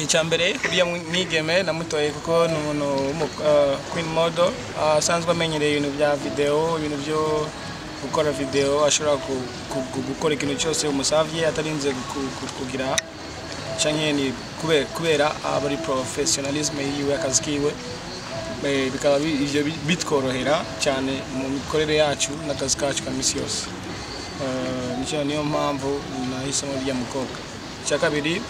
icya mbere uriya mwigeme namutoye kuko ni umuntu w'umu- uh, queen model uh, asanzwe amenyereye ibintu bya video ibintu byo gukora video ashobora ku- ku- ku- gukora ikintu cyose umusavye atarinze ku- ku- kugira canke ni kubera, kubera aba ari professionalisme yiwe akazi kiwe Eh, bikaba bi- ivyo bi- bitworohera cyane mu mikorere yacu n'akazi kacu ka misi yose Eh, nicyo niyo mpamvu nahisemo rya mukobwa icya kabiri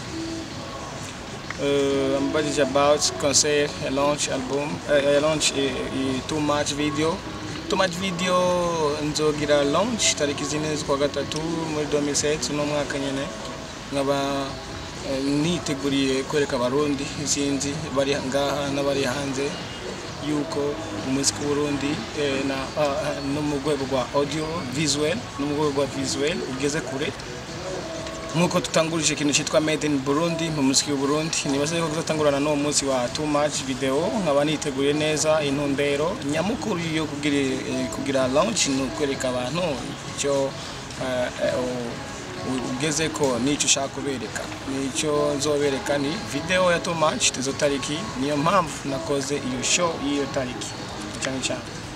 uh, I'm budget about concert, a launch album, uh, a launch uh, uh, too much video. Too much video nzogira launch tariki zine z'ukwa gatatu muri 2007 uno mwaka nyene nkaba eh, niteguriye kwereka abarundi sinzi bari ngaha n'abari hanze yuko umuziki w'uburundi eh, na ah, ah, no mu rwego rwa audio visual no mu rwego rwa visual ugeze kure nk'uko tutangurije ikintu cyitwa made in burundi mu muziki w'uburundi nibaza yuko tuzatangurana n'uwo munsi wa too much video nkaba niteguye neza intumbero nyamukuru yo kugira, eh, kugira launch ni ukwereka abantu icyo eh, eh, u- u- ugeze ko n'icyo ushaka kubereka n'icyo nzobereka ni video ya too much tuzo tariki niyo mpamvu nakoze iyo show y'iyo tariki cyane cyane